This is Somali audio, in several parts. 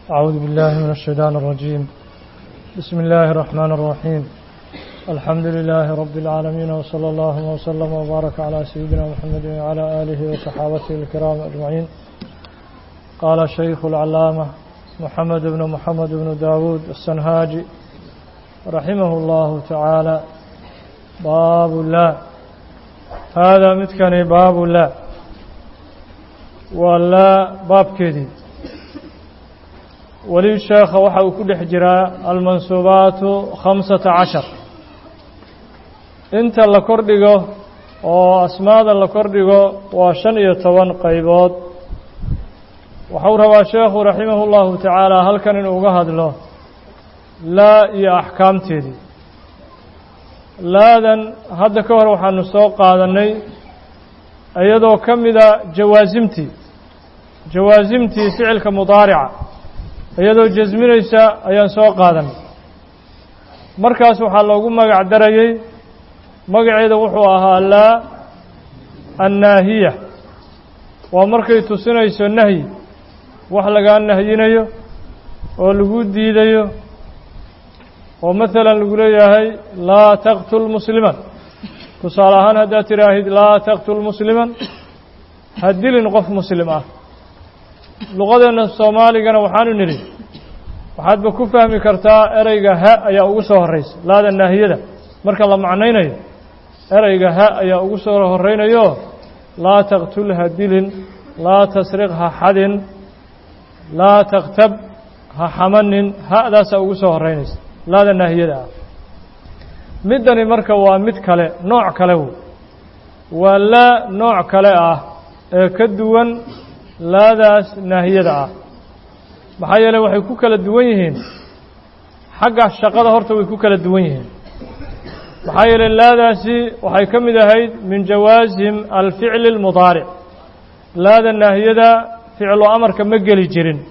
أعوذ بالله من الشيطان الرجيم بسم الله الرحمن الرحيم الحمد لله رب العالمين وصلى الله وسلم وبارك على سيدنا محمد وعلى آله وصحابته الكرام أجمعين قال الشيخ العلامة محمد بن محمد بن داود السنهاجي رحمه الله تعالى باب الله هذا متكني باب الله ولا باب كذي weli sheekha waxa uu ku dhex jiraa almansuubaatu khamsata cashar inta la kordhigo oo asmaada la kordhigo waa shan iyo toban qaybood waxau rabaa sheekhu raximahu llahu tacaala halkan inuu uga hadlo laa iyo axkaamteedii laadan hadda ka hor waxaanu soo qaadannay iyadoo ka mida jawaasimtii jawaasimtii ficilka mudaarica iyadoo jasminaysa ayaan soo qaadanay markaas waxaa loogu magac darayey magaceeda wuxuu ahaa laa annaahiya waa markay tusinayso nahyi wax lagaa nahyinayo oo lagu diidayo oo maalan lagu leeyahay laa taqtul musliman tusaale ahaan haddaad tidhaahid laa taqtul musliman ha dilin qof muslim ah luqadeenna soomaaligana waxaanu nidhi waxaadba ku fahmi kartaa ereyga ha ayaa ugu soo horraysa laada naahiyada marka la macnaynayo ereyga ha ayaa ugu soo horraynayo laa taqtul ha dilin laa tasriq ha xadin laa taktab ha xamanin ha'daasaa ugu soo horraynaysa laada naahiyada ah middani marka waa mid kale nooc kale wey waa laa nooc kale ah ee ka duwan laadaas naahiyada ah maxaa yeeley waxay ku kala duwan yihiin xagga shaqada horta way ku kala duwan yihiin maxaa yeeley laadaasi waxay ka mid ahayd min jawaasim alficli اlmudaaric laada naahiyada ficlu amarka ma geli jirin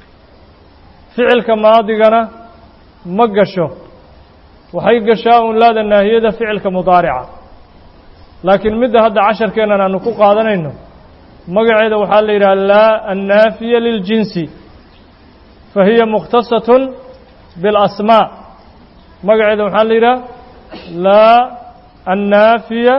ficilka maadigana ma gasho waxay gashaa un laada naahiyada ficilka mudaarica laakiin midda hadda casharkeennan aanu ku qaadanayno magaceeda waxaa la yidhaha laa annaafiya liljinsi fa hiya mukhtasatun biاlasmaa magaceeda waxaa la yidhaha laa annaafiya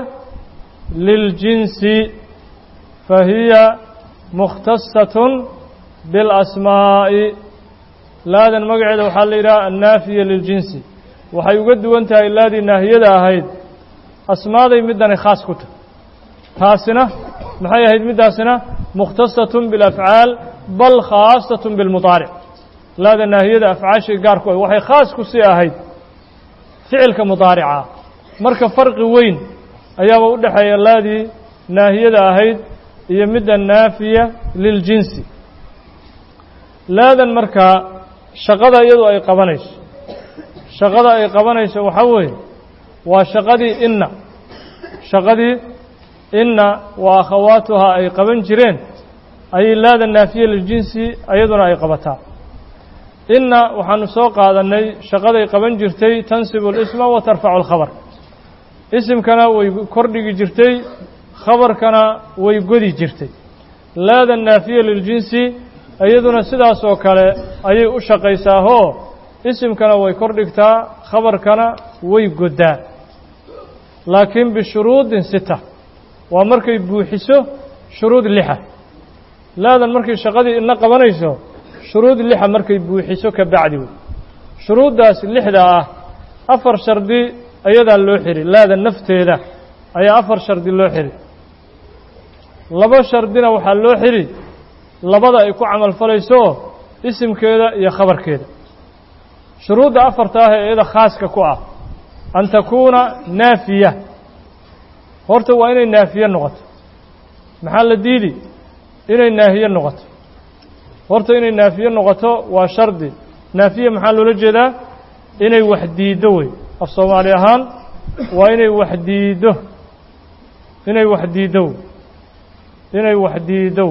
liljinsi fa hiya mukhtasatun biاlasmaa'i laadan magaceeda waxaa la yidhaha annaafiya liljinsi waxay uga duwan tahay laadii naahiyada ahayd asmaaday middani khaas ku tahy taasina maxay ahayd middaasina mukhtasatun bialafcaal bal khaasatun bilmudaaric laada naahiyada afcaashii gaarku ah waxay khaas ku sii ahayd ficilka mudaarica marka farqi weyn ayaaba u dhexeeya laadii naahiyada ahayd iyo midda naafiya liljinsi laadan markaa shaqada iyadu ay qabanayso shaqada ay qabanayso waxaa weeye waa shaqadii inna shaqadii inna wa akhawaatuhaa ay qaban jireen ayay laada naafiya liljinsi iyaduna ay qabataa inna waxaanu soo qaadannay shaqaday qaban jirtay tansibu اlisma wa tarfacu اlkhabar isimkana way kordhigi jirtay khabarkana way godi jirtay laada naafiya liljinsi iyaduna sidaas oo kale ayay u shaqaysaahoo isimkana way kordhigtaa khabarkana way goddaa laakiin bishuruudin sita waa markay buuxiso shuruud lixa laadan markay shaqadii ina qabanayso shuruud lixa markay buuxiso ka bacdi wey shuruuddaas lixda ah afar shardi ayadaa loo xiri laada nafteeda ayaa afar shardi loo xiri laba shardina waxaa loo xiri labada ay ku camal falayso isimkeeda iyo khabarkeeda shuruudda afarta ah ee iyada khaaska ku ah an takuuna naafiya horta waa inay naafiye noqoto maxaa la diidi inay naahiye noqoto horta inay naafiye noqoto waa shardi naafiye maxaa loola jeedaa inay wax diiddo wey af soomaali ahaan waa inay wax diiddo inay wax diiddo inay wax diiddo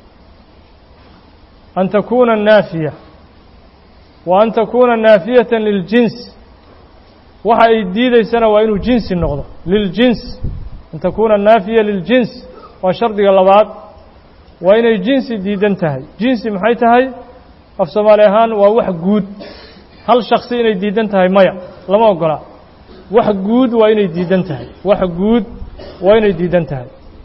an takuuna naafiya wa an takuuna naafiyata liljins waxa ay diidaysana waa inuu jinsi noqdo liljins an takuuna naafiya liljins waa shardiga labaad waa inay jinsi diidan tahay jinsi maxay tahay af soomaali ahaan waa wax guud hal shaksi inay diidan tahay maya lama ogola wax guud waa inay diidan tahay wax guud waa inay diidan tahay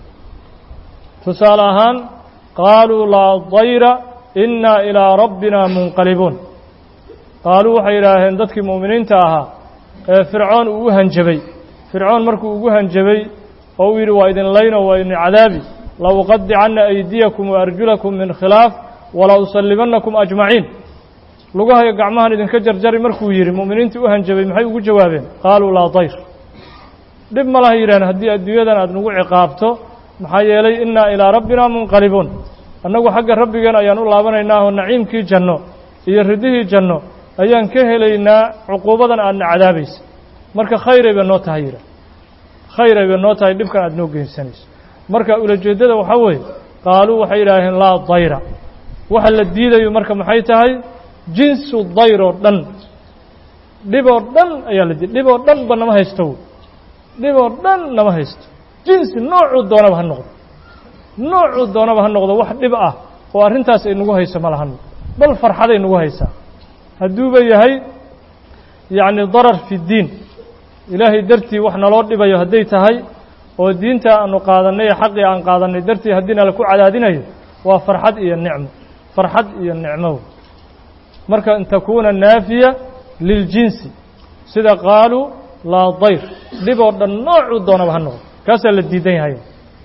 tusaale ahaan qaaluu laa dayra innaa ilaa rabbina munqalibuun qaaluu waxay yidhaaheen dadkii mu'miniinta ahaa ee fircoon uu u hanjabay fircoon markuu ugu hanjabay oo uu yidhi waa idin layno waa idin cadaabi la uqadicanna aydiyakum wa arjulakum min khilaaf wala usallibannakum ajmaciin lugahayo gacmahan idinka jarjari markuu yidhi mu'miniintii u hanjabay maxay ugu jawaabeen qaaluu laa dayr dhib ma laha yidhaaheen haddii adduunyadan aad nagu ciqaabto maxaa yeelay innaa ilaa rabbina munqalibuun annagu xagga rabbigeen ayaan u laabanaynaa oo naciimkii janno iyo ridihii janno ayaan ka helaynaa cuquubadan aadna cadaabaysa marka khayray bay noo tahay yidhaah khayray bay noo tahay dhibkan aad noo geysanayso marka ulajeeddada waxaa weeye qaaluu waxay yidhaaheen laa dayra waxa la diidayo marka maxay tahay jinsu dayr oo dhan dhib oo dhan ayaa la diiday dhib oo dhan ba nama haysto dhib oo dhan nama haysto jinsi noocuu doonaba ha noqdo noocuu doonaba ha noqdo wax dhib ah oo arrintaas ay nagu hayso ma lahano bal farxaday nagu haysaa hadduuba yahay yacni darar fi ddiin ilaahay dartii wax naloo dhibayo hadday tahay oo diinta aanu qaadannay ee xaqii aan qaadannay dartii haddii nala ku cadaadinayo waa farxad iyo nicmo farxad iyo nicmo marka in takuuna naafiya liljinsi sida qaaluu laa dayr dhib oo dhan noocuu doonaba ha noqdo kaasaa la diidan yahay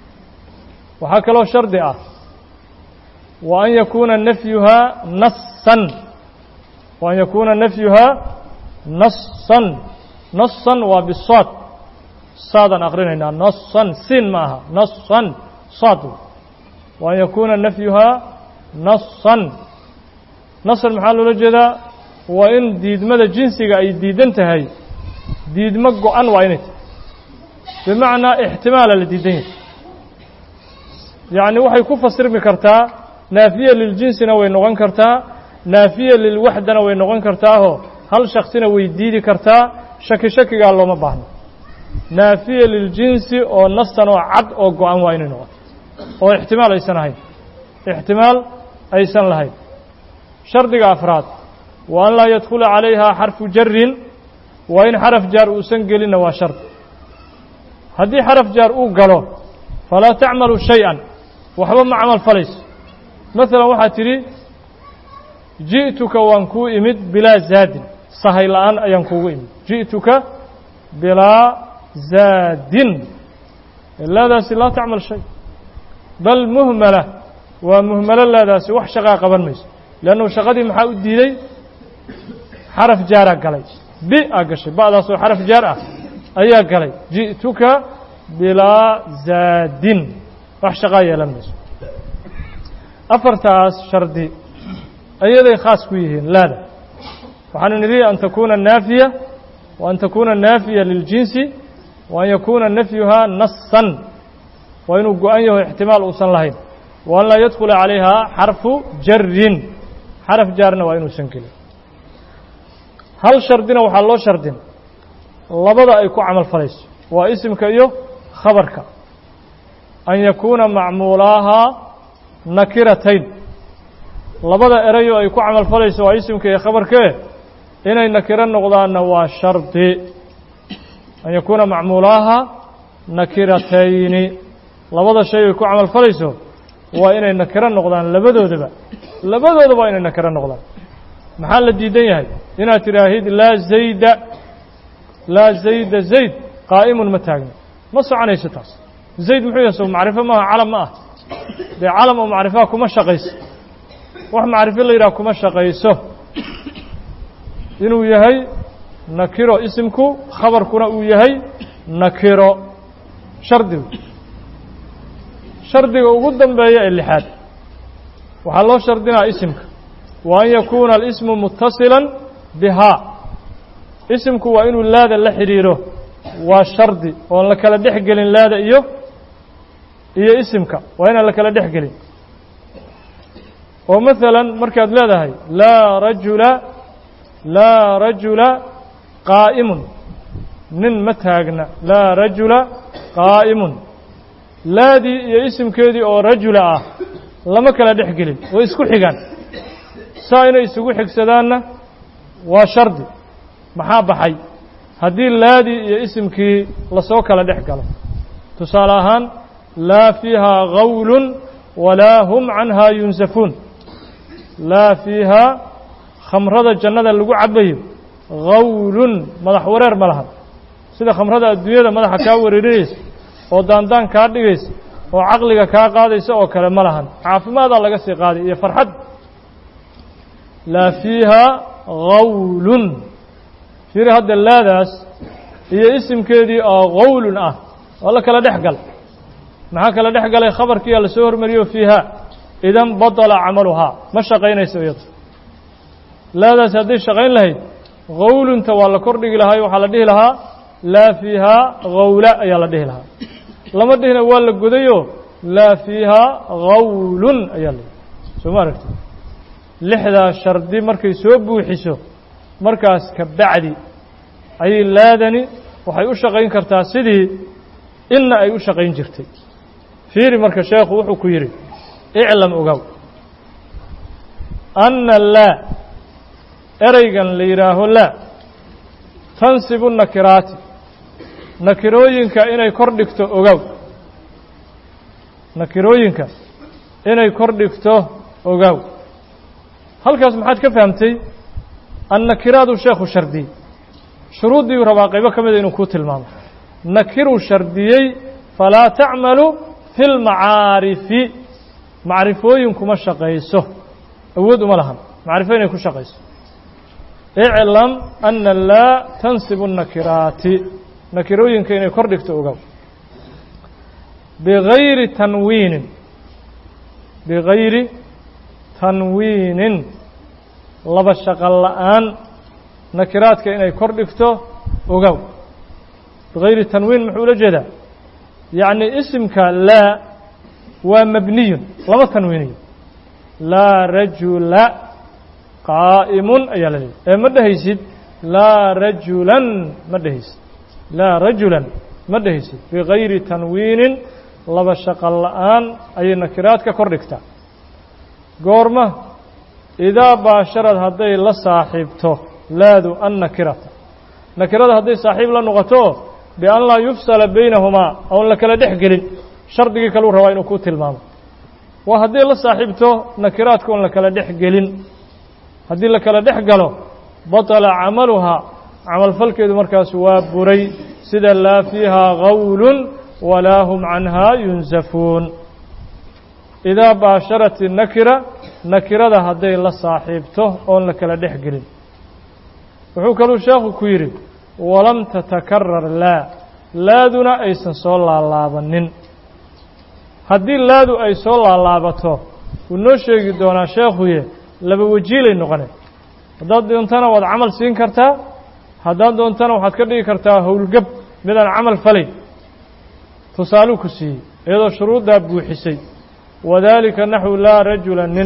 waxaa kaloo shardi ah wa an yakuuna nafyuhaa nassan wa an yakuuna nafyuhaa nassan nassan waa bisaad saadaan akrinaynaa nassan siin ma aha nassan saad wa an yakuuna nafyuhaa nassan nassan maxaa loola jeedaa waa in diidmada jinsiga ay diidan tahay diidmo go-an waa inay tahay bimacnaa ixtimaala la diidan yahay yacni waxay ku fasirmi kartaa naafiya liljinsina way noqon kartaa naafiya lilwaxdana way noqon kartaahoo hal shaksina way diidi kartaa shaki shakigaa looma baahno naafiya liljinsi oo nastan oo cad oo go-an waa inay noqoto oo ixtimaal aysan ahayn ixtimaal aysan lahayn shardiga afraad wa an laa yadkhula calayhaa xarfu jarin waa in xaraf jaar uusan gelinna waa shardi haddii xaraf jaar uu galo falaa tacmalu shay-an waxba ma camal falayso masalan waxaad tidhi ji'tuka waan kuu imid bilaa zaadin sahay la'aan ayaan kuugu imid ji'tuka bilaa zaadin laadaasi laa tacmal shay bal muhmala waa muhmalo laadaasi wax shaqaa qaban mayso leannu shaqadii maxaa u diiday xaraf jaaraa galay bi aa gashay ba'daas oo xaraf jaar ah ayaa galay ji'tuka bilaa zaadin wax shaqaa yeelan mayso afartaas shardi ayaday khaas ku yihiin laada waxaanu nidhi an takuuna naafiya wa an takuuna naafiya liljinsi wa an yakuuna nafyuhaa nassan waa inuu go-an yaho ixtimaal uusan lahayn wa an laa yadkhula calayhaa xarfu jarin xaraf jaarna waa inuusan gelin hal shardina waxaa loo shardin labada ay ku camal falayso waa isimka iyo khabarka an yakuuna macmuulaahaa nakiratayn labada erayo ay ku camal falayso waa isimka iyo khabarkee inay nakiro noqdaanna waa shardi an yakuuna macmuulaahaa nakiratayni labada shay ay ku camal falayso waa inay nakiro noqdaan labadoodaba labadoodaba waa inay nakiro noqdaan maxaa la diidan yahay inaad tidhaahid laa zayda laa zayda zayd qaa'imun ma taagno ma soconayso taas zayd muxuu yahay so macrifo maaha calam ma ah dee calam oo macrifaha kuma shaqayso wax macrifo la yidhaha kuma shaqayso inuu yahay nakiro isimku khabarkuna uu yahay nakiro shardigu shardiga ugu dambeeya ee lixaad waxaa loo shardinaa isimka wa an yakuuna alismu muttasilan bihaa isimku waa inuu laada la xidhiiro waa shardi oon la kala dhex gelin laada iyo iyo isimka waa inaan la kala dhex gelin oo masalan markaad leedahay laa rajula laa rajula qaa'imun nin ma taagna laa rajula qaa'imun laadii iyo isimkeedii oo rajula ah lama kala dhex gelin way isku xigaan saa inay isugu xigsadaanna waa shardi maxaa baxay haddii laadii iyo isimkii lasoo kala dhex galo tusaale ahaan laa fiihaa gawlun walaa hum canhaa yunsafuun laa fiihaa khamrada jannada lagu cabayo gawlun madax wareer ma lahan sida khamrada adduunyada madaxa kaa wareerinaysa oo daandaan kaa dhigaysa oo caqliga kaa qaadaysa oo kale ma lahan caafimaadaa laga sii qaaday iyo farxad laa fiihaa gawlun fiiri hadda laadaas iyo isimkeedii oo gawlun ah waa la kala dhex gal maxaa kala dhex galay khabarkiiyaa lasoo hormariyo fiihaa idan badala camaluhaa ma shaqaynayso iyado laadaas hadday shaqayn lahayd gawlunta waa la kordhigi lahaa waxaa la dhihi lahaa laa fiihaa gawla ayaa la dhihi lahaa lama dhihina waa la godayoo laa fiihaa gawlun ayaa la soo ma aragti lixdaa shardi markay soo buuxiso markaas ka bacdi ayay laadani waxay u shaqayn kartaa sidii inna ay u shaqayn jirtay fiiri marka sheekhu wuxuu ku yidhi iclam ogow anna laa ereygan la yidhaaho laa tansibu nakiraati nakirooyinka inay kor dhigto ogow nakirooyinka inay kor dhigto ogow halkaas maxaad ka fahamtay annakiraadu sheekhu shardiyey shuruuddii rabaa qaybo ka mida inuu kuu tilmaamo nakiruu shardiyey falaa tacmalu fi lmacaarifi macrifooyin kuma shaqayso awood uma lahan macrifo inay ku shaqayso iclam ana laa tansibu nakiraati nakirooyinka inay kor dhigto ogow bigayri tanwiinin bigayri tanwiinin laba shaqal la'aan nakiraadka inay kor dhigto ogow bigayri tanwiin muxuu ula jeedaa yacni isimka laa waa mabniyun lama tanwiiniyo laa rajula qaa'imun ayaa la leeyahy ee ma dhehaysid laa rajulan ma dhehaysid laa rajulan ma dhehaysid bigayri tanwiinin laba shaqal la'aan ayay nakiraadka kor dhigtaa goorma idaa baasharad hadday la saaxiibto laadu annakirata nakirada hadday saaxiib la noqoto bian laa yufsala baynahumaa oon la kala dhex gelin shardigii kaluu rabaa inuu ku tilmaamo waa hadday la saaxiibto nakiraadka oon la kala dhex gelin haddii la kala dhex galo batala camaluhaa camalfalkeedu markaas waa buray sida laa fiihaa gawlun walaa hum canhaa yunsafuun idaa baasharat innakira nakirada hadday la saaxiibto oon la kala dhex gelin wuxuu kaluu sheekhu ku yidhi walam tatakarar laa laaduna aysan soo laalaabanin haddii laadu ay soo laalaabato wuu noo sheegi doonaa sheekhuye laba wajiilay noqone haddaad doontana waad camal siin kartaa haddaad doontana waxaad ka dhigi kartaa howlgab midaan camal falayn tusaaluu ku siiyey iyadoo shuruuddaa buuxisay wadaalika naxwu laa rajula nin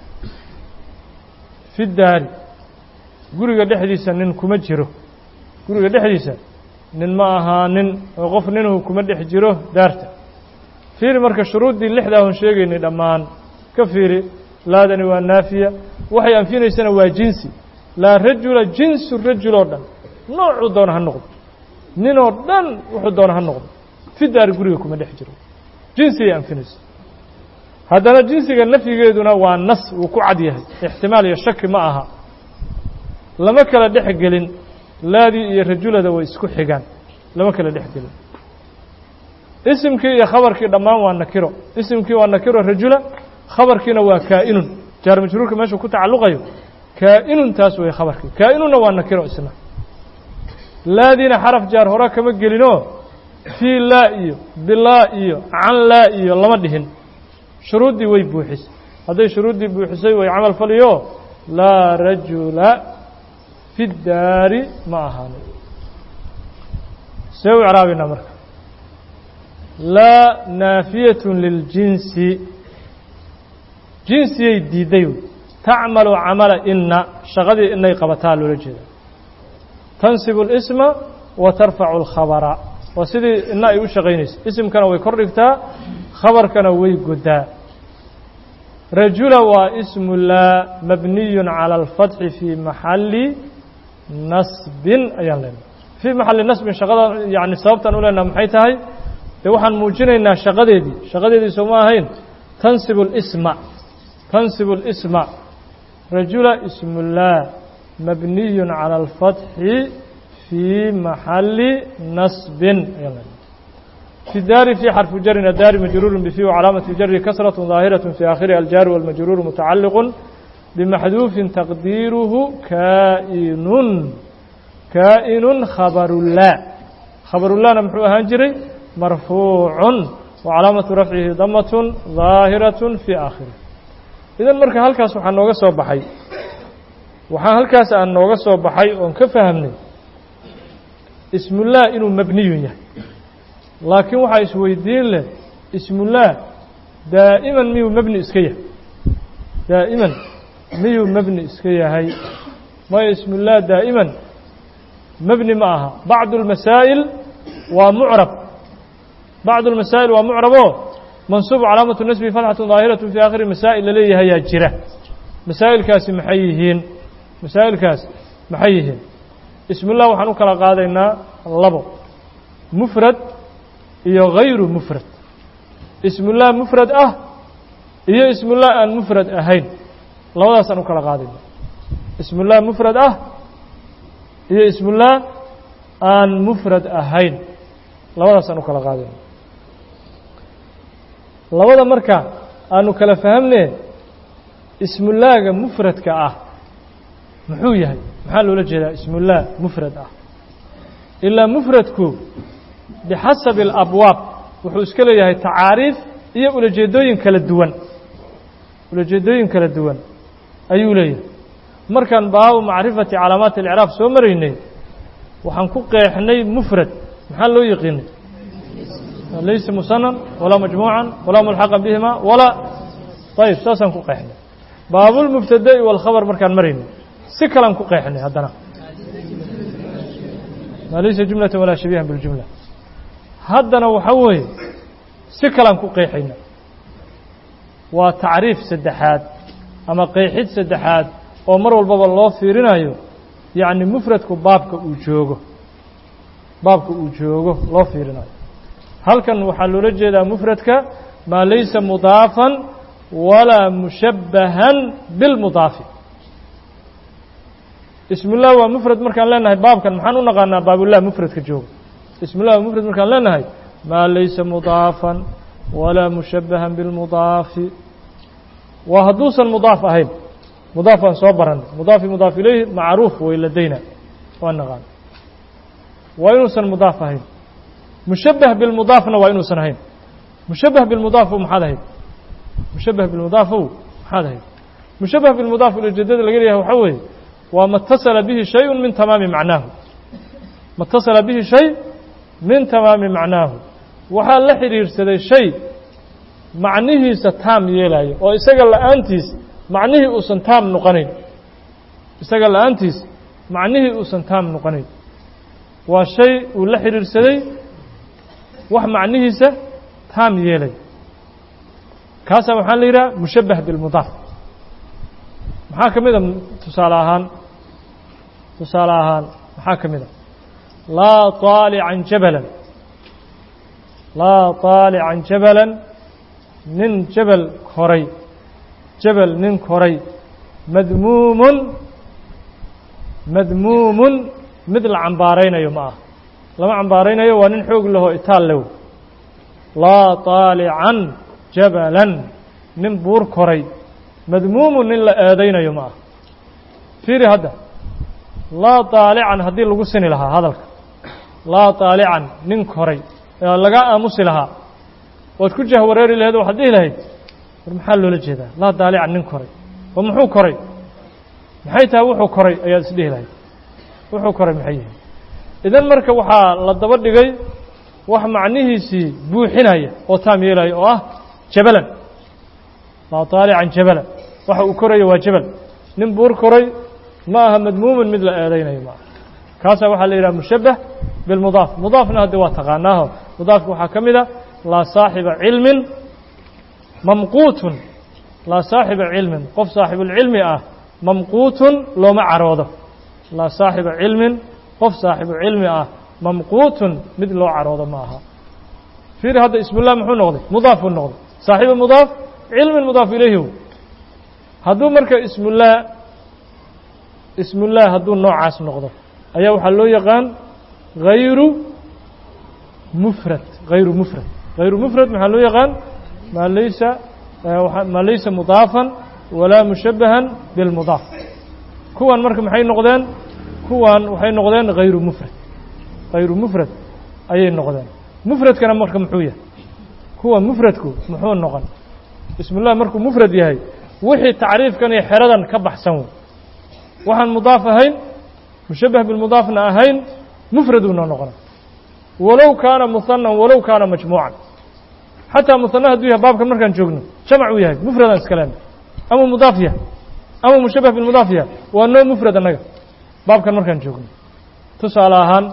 fi daari guriga dhexdiisa nin kuma jiro guriga dhexdiisa nin ma ahaanin oo qof ninhu kuma dhex jiro daarta fiiri marka shuruuddii lixdaa hun sheegaynay dhammaan ka fiiri laadani waa naafiya waxay anfinaysana waa jinsi laa rajula jinsu rajul oo dhan noocuu doona ha noqdo ninoo dhan wuxuu doona ha noqdo fi daari guriga kuma dhex jiro jinsigay anfinaysa haddana jinsiga nafyigeeduna waa nas wuu ku cad yahay ixtimaal iyo shaki ma aha lama kala dhex gelin laadii iyo rajulada way isku xigaan lama kala dhex gelin isimkii iyo khabarkii dhammaan waa nakiro isimkii waa nakiro rajula khabarkiina waa kaa'inun jaar majruurka meeshuu ku tacalluqayo kaa'inun taas way khabarkii kaa'inunna waa nakiro isna laadiina xaraf jaar hore kama gelinoo fii laa iyo bilaa iyo can laa iyo lama dhihin shuruuddii way buuxisay hadday shuruuddii buuxisay way camal faliyo laa rajula fi daari ma ahaanin see u icraabaynaa marka laa naafiyatun liljinsi jinsiyay diidday wey tacmalu camala inna shaqadii inay qabataa loola jeeda tansibu اlisma wa tarfacu اlkhabara waa sidii inna ay u shaqaynaysa isimkana way kor dhigtaa khabarkana way goddaa rajula waa ismu laa mabniyun cala alfatxi fii maxalli nasbin ayaan leenahay fii maxalli nasbin shaqada yani sababtaan u leenaha maxay tahay dee waxaan muujinaynaa shaqadeedii shaqadeedii sooma ahayn tansibu lisma tansibu lisma rajula ismu laa mabniyun cala alfatxi fii maxalli nasbin ayaan leenahay في الdاr في xرف jر الdاr مجrور بفي وcلاaمة jر كسرة ظاaهرة في آخره الjاr والمجrور متعلق بمحذوف تقديره kائن kائن خبر لا خبر لana مxوu ahaan jiray مرفوع وcلاaمة رفعه ضمة ظاaهرة في آخره إذan marka halkaas waxaa nooga soo baxay waxaa halkaas aan nooga soo baxay oon ka fahمnay اسم الlah inuu مبنiy yahay laakiin waxaa isweydiin leh ismullah daa'iman miyuu mebni iska yahay daa'iman miyuu mebni iska yahay maya ismullah daa'iman mebni ma aha bacdu اlmasaa'il waa mucrab bacdu اlmasaa'il waa mucraboo mansuub calaamatu nasbi fatxatu daahiraة fii aakhiri masaa'il laleeyahayaa jira masaa'ilkaasi maxay yihiin masaa'ilkaas maxay yihiin ismullah waxaan u kala qaadaynaa labo mufrad iyo غayru mufrad ismullah mufrad ah iyo ismullah aan mufrad ahayn labadaasaan u kala qaadayna ismullah mufrad ah iyo ismullah aan mufrad ahayn labadaasaan u kala qaadayna labada marka aanu kala fahamne ismullaaga mufradka ah muxuu yahay maxaa loola jeedaa ismullah mufrad ah ilaa mufradku bixasabi alabwaab wuxuu iska leeyahay tacaariif iyo ulajeedooyin kala duwan ulajeedooyin kala duwan ayuu leeyahay markaan baabu macrifati calaamaati اlcraab soo maraynay waxaan ku qeexnay mufrad maxaa loo yiqiinay laysa musanan walaa majmuucan walaa mulxaqan bihima walaa ayib saasaan ku qeexnay baabulmubtada'i wاlkhabar markaan maraynay si kalaan ku qeexnay haddana maa laysa jumlata walaa shabiihan biاljumla haddana waxaa weeye si kalaan ku qeexayna waa tacriif saddexaad ama qeexid saddexaad oo mar walbaba loo fiirinayo yacni mufradku baabka uu joogo baabka uu joogo loo fiirinayo halkan waxaa loola jeedaa mufradka maa laysa mudaafan walaa mushabbahan bilmudaafi ismullah waa mufrad markaan leenahay baabkan maxaan u naqaanaa baabullah mufradka joogo ismullah waa mufrad markaan leenahay maa laysa mudaafan walaa mushabbahan bilmudaafi waa hadduusan mudaaf ahayn mudaaf aan soo baranay mudaafi mudaaf ilayhi macruuf way ladayna waa naqaan waa inuusan mudaaf ahayn mushabbah bilmudaafna waa inuusan ahayn mushabbah bilmudaafu maxaad ahayd mushabbah bilmudaafow maxaad ahayd mushabbah bilmudaaf ujeedada laga leeyahay waxaa weeye waa ma اtasala bihi shayءu min tamaami macnaahu ma اtasala bihi shay min tamaami macnaahu waxaa la xidhiirsaday shay macnihiisa taam yeelayo oo isaga la'aantiis macnihii uusan taam noqonayn isaga la'aantiis macnihii uusan taam noqonayn waa shay uu la xidhiirsaday wax macnihiisa taam yeelay kaasaa waxaa la yidhaha mushabbah bilmudaaf maxaa ka mid a tusaale ahaan tusaale ahaan maxaa ka mid a laa طaalican jabalan laa طaalican jabalan nin jabal koray jabal nin koray madmuumun madmuumun mid la cambaaraynayo ma ah lama cambaaraynayo waa nin xoog lahoo itaal lew laa طaalican jabalan nin buur koray madmuumun nin la eedaynayo ma ah fiiri hadda laa طaalican haddii lagu sini lahaa hadalka laa طaalican nin koray laga aamusi lahaa waad ku jahwareeri laheed waxaad dhihi lahayd war maxaa loola jeedaa laa daalican nin koray oo muxuu koray maxay tahay wuxuu koray ayaad isdhihi lahayd wuxuu koray maxay yihin idan marka waxaa la daba dhigay wax macnihiisii buuxinaya oo taam yeelaya oo ah jabalan laa daalican jabalan waxa uu korayo waa jabal nin buur koray ma aha madmuuman mid la eedaynayo ma aha kaasaa waxaa la yidhaha mushabbah bilmudaaf mudaafna haddi waa taqaanaaho mudaafka waxaa ka mid a laa saaxiba cilmin mamquutun laa saaxiba cilmin qof saaxibulcilmi ah mamquutun looma caroodo laa saaxiba cilmin qof saaxibu cilmi ah mamquutun mid loo caroodo ma aha fiiri hadda ismullah muxuu noqday mudaafuu noqday saaxibu mudaaf cilmin mudaaf ilayhi hadduu marka ismullah ismullah hadduu noocaas noqdo ayaa waxaa loo yaqaan hayru mufrad hayru mufrad hayru mufrad maxaa loo yaqaan maa laysa maa laysa mudaafan walaa mushabahan bilmudaaf kuwan marka maxay noqdeen kuwan waxay noqdeen hayru mufrad hayru mufrad ayay noqdeen mufradkana marka muxuu yahay kuwa mufradku muxuu noqon ismullah markuu mufrad yahay wixii tacriifkan iyo xeradan ka baxsan wey waxaan mudaaf ahayn mushabah bilmudaafna ahayn mufraduuna noqona walow kaana muhanan walow kaana majmuucan xataa muhana hadduu yahay baabkan markaan joogno jamac uu yahay mufradaan iska leena ama mudaaf yahay ama mushabah bilmudaaf yahay waa noo mufrad annaga baabkan markaan joogno tusaale ahaan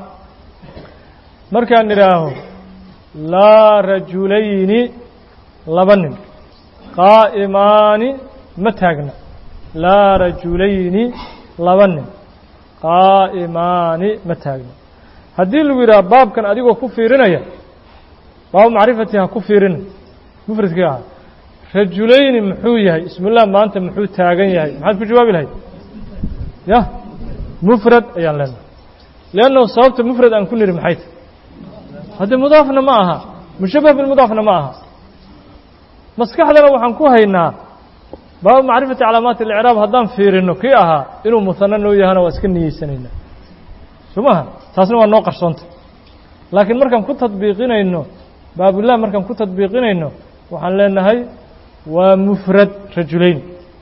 markaan idhaaho laa rajulayni laba nin qaa'imaani ma taagna laa rajulayni laba nin qaa'imaani ma taagna haddii lagu yidhaha baabkan adigoo ku fiirinaya baabu macrifati ha ku fiirina mufradkii ahaa rajulayni muxuu yahay ismullah maanta muxuu taagan yahay maxaad ku jawaabi lahayd ya mufrad ayaan leenahay leannahu sababta mufrad aan ku niri maxay tahy haddii mudaafna ma aha mushabah bilmudaafna ma aha maskaxdana waxaan ku haynaa baabu macrifati calaamaati اlicraab haddaan fiirino kii ahaa inuu muhano noo yahana waa iska niyeysanaynaa soo maha taasna waa noo qarsoonta laakiin markaan ku tadbiiqinayno baabullah markaan ku tadbiiqinayno waxaan leenahay waa mufrad rajulayn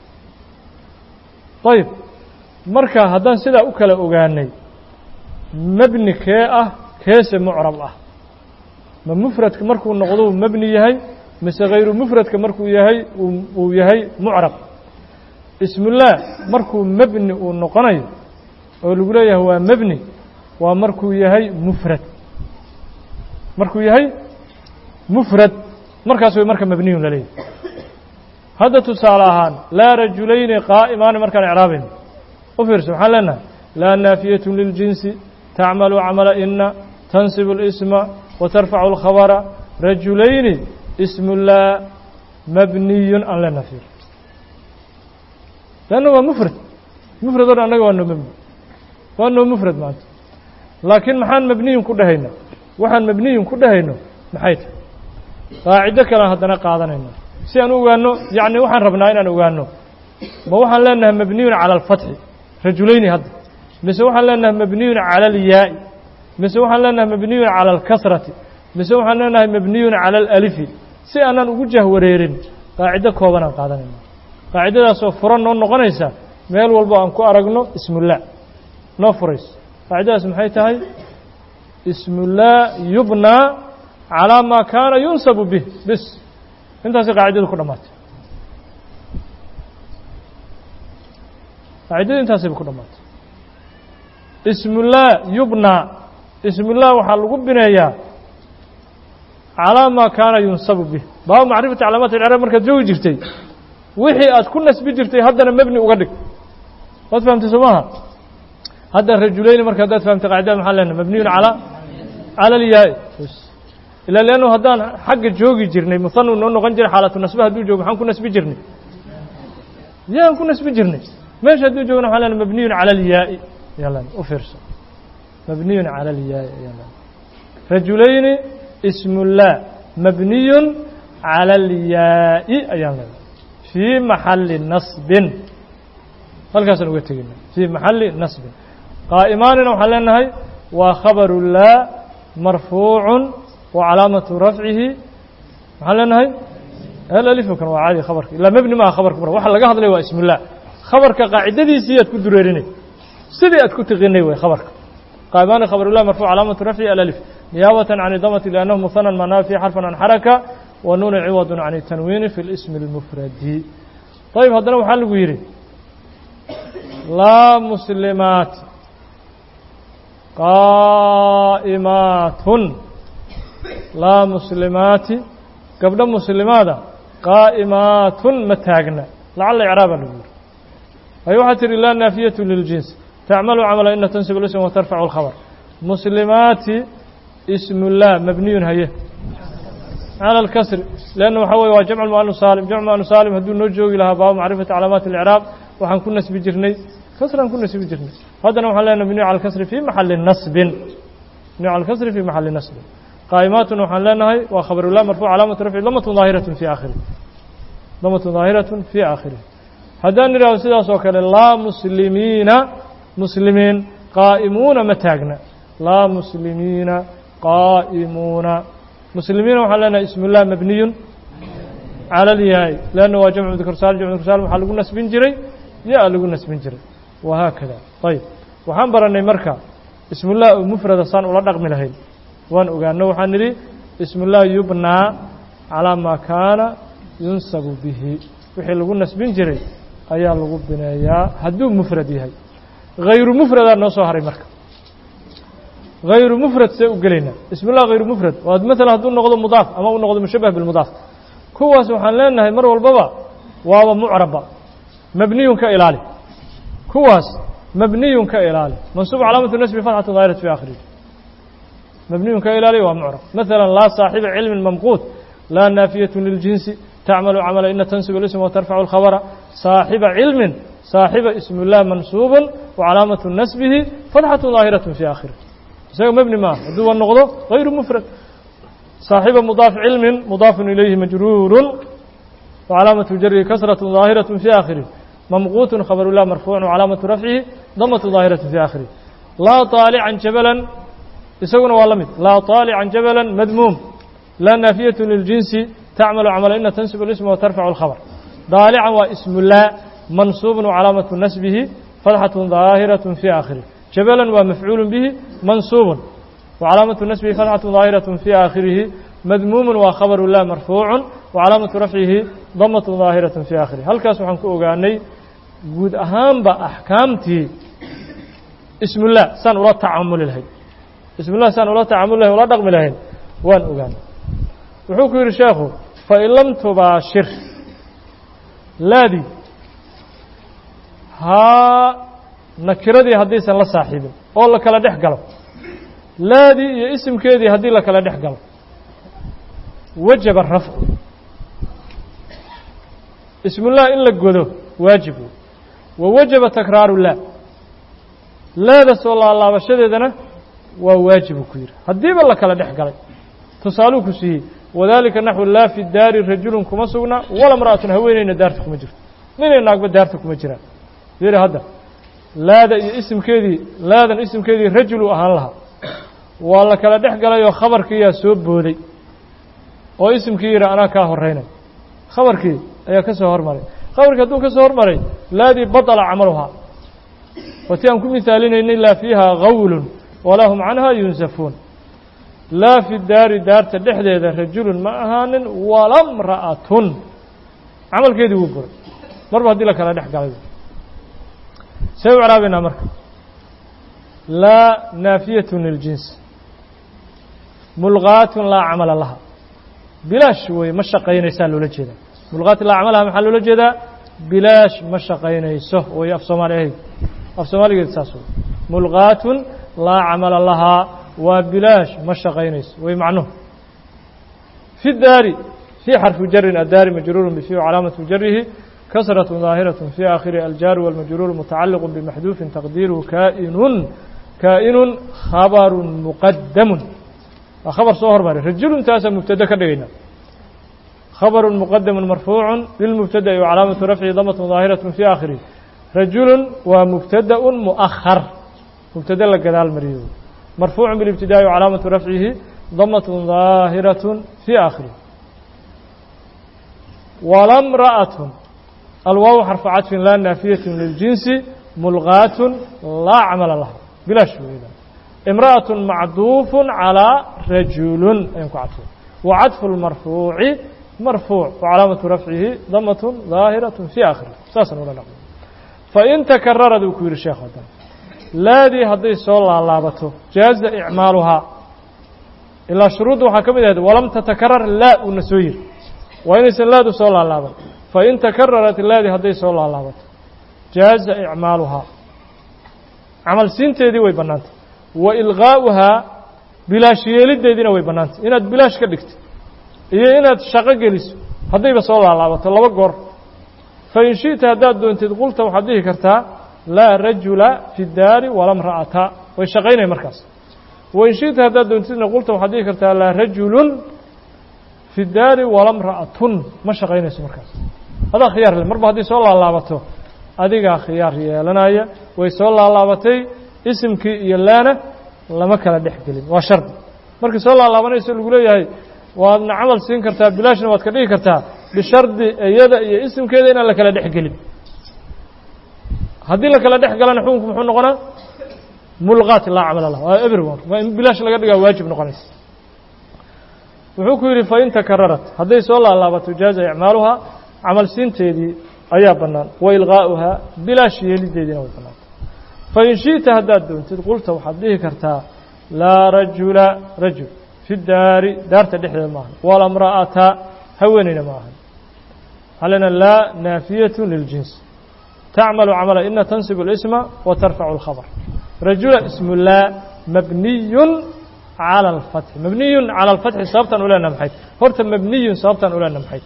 ayib marka haddaan sidaa u kala ogaanay mebni kee ah keese mucrab ah ma mufradka markuu noqdou mebni yahay mise hayru mufradka markuu yahay uu yahay mucrab ismullah markuu mebni uu noqonayo oo lagu leeyahay waa mebni waa markuu yahay mufrad markuu yahay mufrad markaas way marka mebniyun la leeyahay hadda tusaale ahaan laa rajulayni qaa'imaani markaan icraabayno u fiirso waxaan leenahay laa naafiyatu liljinsi tacmalu camala ina tansibu اlisma watarfacu اlkhabara rajulayni ismullah mabniyun aan leenaha fiir leanna waa mufrad mufrad o dhan annaga waa noo mebni waa noo mufrad maanta laakiin maxaan mabniyun ku dhahayna waxaan mabniyun ku dhahayno maxay tahay qaacido kalean haddana qaadanayna si aan u ogaano yacni waxaan rabnaa inaan ogaano ma waxaan leenahay mabniyun cala alfatxi rajulayni hadda mise waxaan leenahay mabniyun cala alyaa'i mise waxaan leenahay mabniyun cala alkasrati mise waxaan leenahay mabniyun cala alalifi si aanaan ugu jahwareerin qaacido koobanaan qaadanayna qaacidadaasoo furan noo noqonaysa meel walbo aan ku aragno ismullah noo furayso qaacidadaas maxay tahay ismullah yubnaa calaa maa kaana yunsabu bih bis intaasay qaacidadu ku dhammaatay qaacidadu intaasayba ku dhammaatay ismullah yubnaa ismullah waxaa lagu bineeyaa calaa maa kaana yunsabu bih baabu macrifati calaamaat alcraab markaad joogi jirtay wixii aad ku nasbi jirtay haddana mebni uga dhig waad fahamtay soo maaha hadda rajulayni marka haddaad fahamtay qaacidada maxaa leenahay mabniyun calaa cala alyaai ilaa leannu haddaan xagga joogi jirnay muhanu noo noqon jiray xaalatu nasbe hadduu joogo maxaan ku nasbi jirnay yaan ku nasbi jirnay meesha hadduu joogna waxaa leenahay mabniyun cala alyaa'i ayaa leenahay u fiirso mabniyun cala alyaa'i ayaa leenahay rajulayni ismullah mabniyun cala alyaa'i ayaan leenahay fii maxalli nasbin halkaasaan uga tegina fii maxalli nasbin qaa'imaanina waxaan leenahay waa khabaru laa marfuucun wa calaamatu rafcihi maxaan leenahay alalifukan waa caadi khabarka ilaa mebni maaha khabarka mar waxa laga hadlay waa ismullah khabarka qaacidadiisii aad ku dureerinay sidii aad ku tiqinay way khabarka qaa'imaani khabarulah marfuuc calaamatu rafcihi alalif niyaabatan can idamati liannahu muhanan manaa fi xarfan can xaraka wa nuuna ciwadun can tanwiini fi lismi اlmufradi ayib haddana waxaa lagu yidhi laa muslimaat qaa'imaatun laa muslimaati gabdho muslimaada qaa'imaatun ma taagna lacala icraaba lagu yiri ay waxaa tihi laa naafiyatu liljins tacmalu camala ina tansib lism wa tarfacu اlkhabr muslimaati ismullah mabniyun haye cala alkasri leanna waxaa weye waa jamcu muanu saalim jamcu muanu saalim hadduu noo joogi lahaa baaba macrifati calaamaati اlicraab waxaan ku nasbi jirnay kasraan ku nasbi jirnay haddana waxaan leenahay bniyu cala alkasri fi maxali nasbin bniyu cala alkasri fi maxali nasbin qaa'imaatun waxaan leenahay waa khabarulah marfuuc calaamatu rafci damatun daahiratun fi aakhirih damatun daahiratun fi aakhirih haddaan idhahdo sidaas oo kale laa muslimiina muslimiin qaa'imuuna ma taagna laa muslimiina qaa'imuuna muslimiina waxaan leenahay ismullah mabniyun cala alyahay leanna waa jamcu dikr saalim jamcu dikr saalim waxaa lagu nasbin jiray yaa lagu nasbin jiray wahaakada ayb waxaan barannay marka ismullah oo mufrada saan ula dhaqmi lahayn waan ogaano waxaan nidhi ismullah yubnaa calaa maa kaana yunsabu bihi wixii lagu nasbin jiray ayaa lagu bineeyaa hadduu mufrad yahay hayru mufradaa noo soo haray marka hayru mufrad see u gelaynaa ismullah hayru mufrad oo maala hadduu noqdo mudaaf ama u noqdo mushabah bilmudaaf kuwaas waxaan leenahay mar walbaba waaba mucraba mabniyun ka ilaali kuwaas mabniyun ka ilaali mansuub calaamatu nasbi fatxatu daahirat fi aakhirihi mabniyun ka ilaali waa mucrab maala laa saaxiba cilmin mamquut laa naafiyatu liljinsi tacmalu camala ina tansib اlism watarfacu اlkhabra saaxiba cilmin saaxiba ismullah mansuubun wacalaamatu nasbihi fatxatu daahiraة fi aakhirih isaga mebni maaha hadduu wa noqdo غayru mufrad saaxiba mudaaf cilmin mudaafun ilayhi majruuru wcalaamatu jarihi kasraة daahiraة fi aakhirih mamquut khabarulah marfuuc wcalaamatu rafcihi damatu daahiraة fi aakhirih laa طaalican jabalan isaguna waa la mid laa طaalican jabalan madmuum laa naafiyatu liljinsi tacmalu camala ina tansib اlism watarfacu اlkhabr daalican waa ismullah mansuubun wcalaamatu nasbihi fatxaة daahiraة fi aakhirih jabalan waa mafcuul bihi mansuubun wcalaamatu nasbihi fatxaة daahiraة fi aakhirihi madmuumun waa khabaru lah marfuucu wcalaamatu rafcihi damat daahiraة fi aakhirih halkaas waxaan ku ogaanay guud ahaanba axkaamtii ismullah saan ula tacamuli lahayn ismullah saan ula tacamuli lahayn ula dhaqmi lahayn waan ogaanay wuxuu ku yidhi sheekhu fain lam tubaashir laadii haa nakiradii haddaysan la saaxiibin oo la kala dhex galo laadii iyo isimkeedii haddii la kala dhex galo wajaba rafcu ismullah in la godo waajib wey wa wajaba takraaru laa laada soo laalaabashadeedana waa waajibu ku yidhi haddiiba la kala dhex galay tusaaluu ku siiyey wadalika naxwu laa fi daari rajulun kuma sugna wala mra'atun haweeneyna daarta kuma jirto ninay naagba daarta kuma jiraan yidhi hadda laada iyo isimkeedii laadan isimkeedii rajulu ahaan lahaa waa la kala dhex galay oo khabarkiiyaa soo booday oo isimkii yidhi anaa kaa horeynay khabarkii ayaa ka soo hormaray khabarkii hadduu ka soo hormaray laadii baطla camaluhaa waati aan ku mihaalinaynay laa fiiha gawlun walaa hum canha yunsafuun laa fi daari daarta dhexdeeda rajulun ma ahaanin wala mra'atun camalkeedii wuu buray marba haddii la kala dhex galay see u caraabaynaa marka laa naafiyatu liljins mulqaatun laa camala laha bilaash wey ma shaqaynaysaa loola jeedaa mulqaatun laa camalaha maxaa loola jeedaa bilaash ma shaqaynayso way af soomaali ahayd af soomaaligeed saas wey mulqaatun laa camala lahaa waa bilaash ma shaqaynayso way macnuhu fi daari fii xarfi jarin addaari majruurun bifi calaamatu jarihi kasraة ظaahiraة fi aakhiri aljaaru wاlmajruur mutacaliq bmaxduufin taqdiiruhu kainun kaa'inun khabaru muqadamu waa khabar soo hormaray rajulun taasaa mubtade ka dhigayna khabaru muqadamu marfuucu lilmubtada'i wcalaamatu rafci damat ظaahiraة fi aakhirihi rajulun waa mubtadaء muؤahar mubtade la gadaal mariyo marfuucu biاlibtidaa'i wcalaamatu rafcihi damat ظaahiraة fi aakhirihi walamra'aة alwaaw xarfu cadfin laa naafiyaة liljinsi mulqaat laa camala laha bilaash weyda imra'aة macduuf calىa rajulun ayaan ku cadfay wa cadfu اlmarfuuci marfuuc wacalaamatu rafcihi damat ظaahiraة fi aakhiri saasaan ula dhaqmo fain takararad uu ku yihi sheekh hadan laadii hadday soo laalaabato jaaza icmaaluhaa ilaa shuruudda waxaa ka mid ahayd walam tatakarar laa uuna soo yiri waa inaysan laadu soo laalaaban fain takararat laadi hadday soo laalaabato jaaza icmaaluhaa camal siinteedii way bannaantay wa ilqaa'uhaa bilaash yeelideediina way bannaantay inaad bilaash ka dhigto iyo inaad shaqo geliso haddayba soo laalaabato laba goor fain shi'ta haddaad doontid qulta waxaad dhihi kartaa laa rajula fi daari wala mra'ata way shaqaynaya markaas wain shi'ta haddaad doontidna qulta waxaad dhihi kartaa laa rajulun fi daari wala mra'atun ma shaqaynayso markaas adaa khiyaar le marba haddii soo laalaabato adigaa khiyaar yeelanaya way soo laalaabatay isimkii iyo laana lama kala dhex gelin waa shardi markii soo laalaabanayso lagu leeyahay waadna camal siin kartaa bilaashna waad ka dhigi kartaa bishardi iyada iyo isimkeeda inaan la kala dhex gelin haddii la kala dhex galana xukunku muxuu noqonaa mulqaat laa camal lah waa everyone waa in bilaash laga dhigaa waajib noqonaysa wuxuu ku yidhi fain takararat hadday soo laalaabato jaaza icmaaluhaa camal siinteedii ayaa bannaan wa ilqaa'uhaa bilaash yeelideediina way bannaanta fain shi'ta haddaad doontid qulta waxaad dhihi kartaa laa rajula rajul fi daari daarta dhexdeeda maahan wala mra'ata haweenayna ma ahan halena laa naafiyatu liljins tacmalu camala ina tansibu اlisma wa tarfacu اlkhabr rajula ismu laa mabniyun calى اlfatxi mabniyun calى اlfatxi sababtaan ulena maxay horta mabniyun sababtaan ulena maxay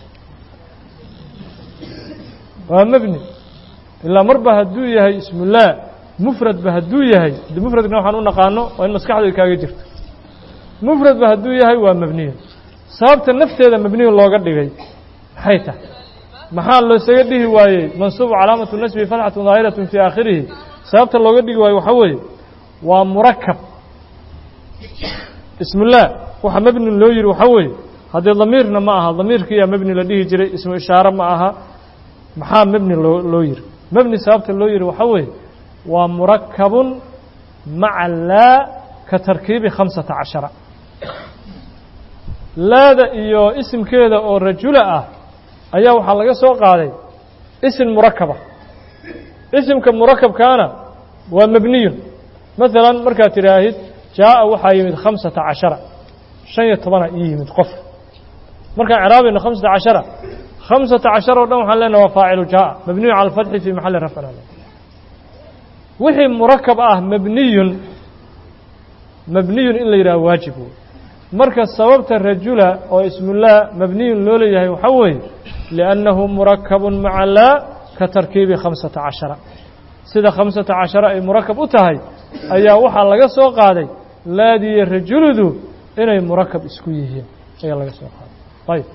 waa mebni ilaa marba hadduu yahay ismullah mufradba hadduu yahay de mufradna waxaan u naqaano waa in maskaxdu ay kaaga jirto mufradba hadduu yahay waa mebniyun sababta nafteeda mebniyun looga dhigay maxay tahay maxaa loosaga dhihi waayey mansuubu calaamatu nasbi fatxatu daahiratu fii aakhirihi sababta looga dhigi waayo waxaa weeye waa murakab ismullah waxa mebni loo yihi waxaa weeye haddee damiirna ma aha damiirkiiyaa mebni la dhihi jiray ismu ishaare ma aha maxaa mebni loo loo yihi mebni sababta loo yihi waxaa weeye waa murakabun maca laa ka tarkiibi khamsata cashara laada iyo isimkeeda oo rajula ah ayaa waxaa laga soo qaaday isim murakaba isimka murakabkaana waa mebniyun maalan markaad tidhaahid jaa'a waxaa yimid khamsata cashara shan iyo tobana ii yimid qof markaan ceraabayno khamsata cashara khamsata cashar o dhan waxaan leenaha waa faacilu jaa'a mabniyu cala alfatxi fii maxalli rafcin ale wixii murakab ah mabniyun mabniyun in la yidhaha waajib wey marka sababta rajula oo ismullah mabniyun loo leeyahay waxaa weeye liannahu murakabun maca laa ka tarkiibi khamsata cashara sida khamsata cashara ay murakab u tahay ayaa waxaa laga soo qaaday laadiyo rajuludu inay murakab isku yihiin ayaa laga soo qaaday ayb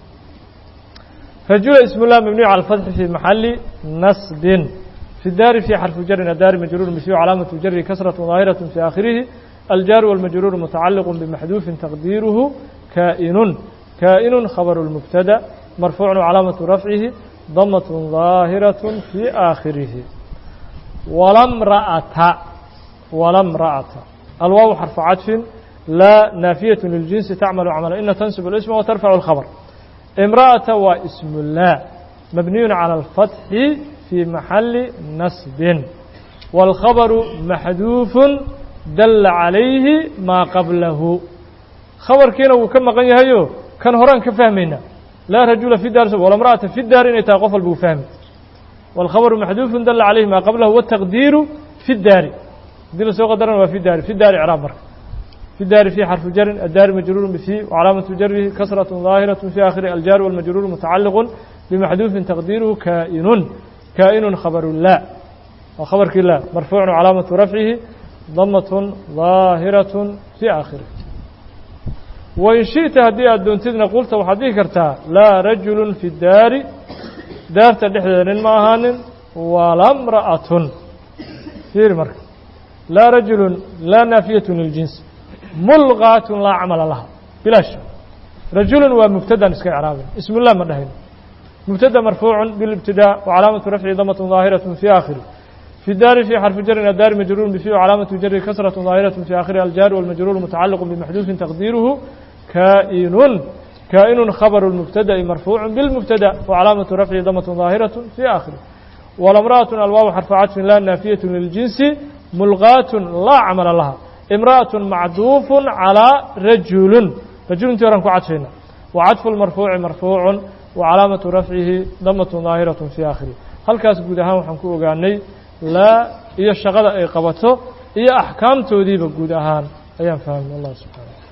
rajula ismullah mabniyu cala alfatxi fii maxalli nasbin fi daari fii xarfi jarin adaari majruur misiyu calaamatu jari kasratu daahiraة fi aakhirihi الجار والمجرور متعلق بمحذوف تقديره كائن كائن خبر المبتدا مرفوع علامة رفعه ضمة ظاهرة في آخره ولا امرأة ولا امرأة الواو حرف عطف لا نافية للجنس تعمل عملا إن تنسب الاسم وترفع الخبر امرأة واسم الله مبني على الفتح في محل نصب والخبر محذوف dalla calayhi maa qablahu khabarkiina wuu ka maqan yahayo kan horaan ka fahmayna laa rajula fi daar wala mra'ata fi daar inay tahay qof walba uu fahmi wاlkhabaru maxduufun dalla calayhi maa qablahu wataqdiiru fi daari haddii lasoo qadarana waa fi daari fi daari icraab marka fi daari fi xarfu jarin addaari majruurun bifi wcalaamatu jarihi kasraة ظaahiraة fi aakhiri aljaar wاlmajruur mutacaliq bimaxduufin taqdiiruhu kaa'inun kaa'inun khabaru la waa khabarkii la marfuucun calaamatu rafcihi ضمة ظاahiraة في aakhirih wain shiئta haddii aad doontidna qulta waxaad dhihi kartaa laa rajulu fi daari daarta dhexdeeda nin ma ahaanin wala mra'atun fiiri marka laa rajulu laa naafiyaة liljins mulqaatun laa camala laha bilaash rajulu waa mubtadaan iska icraabin ism lah ma dhahayno mubtada marfuucu biاlاbtidاء وcalaamaةu rafci damaة ظaahiraة في aakhirih في الدار في حرف جر الدار مجرور بفي وعلامة جر كسرة ظاهرة في آخرها الجار والمجرور متعلق بمحذوف تقديره كائن كائن خبر المبتدأ مرفوع بالمبتدأ وعلامة رفعه ضمة ظاهرة في آخره والامرأة الواو حرف عطف لا نافية للجنس ملغاة لا عمل لها امرأة معدوف على رجل رجل تيران كعطفنا wacadfu lmarfuuci marfuucun wa calaamatu rafcihi damatun daahiratun fii aakhirih halkaas guud ahaan waxaan ku ogaanay laa iyo shaqada ay qabato iyo axkaamtoodiiba guud ahaan ayaan fahmay allah subxaana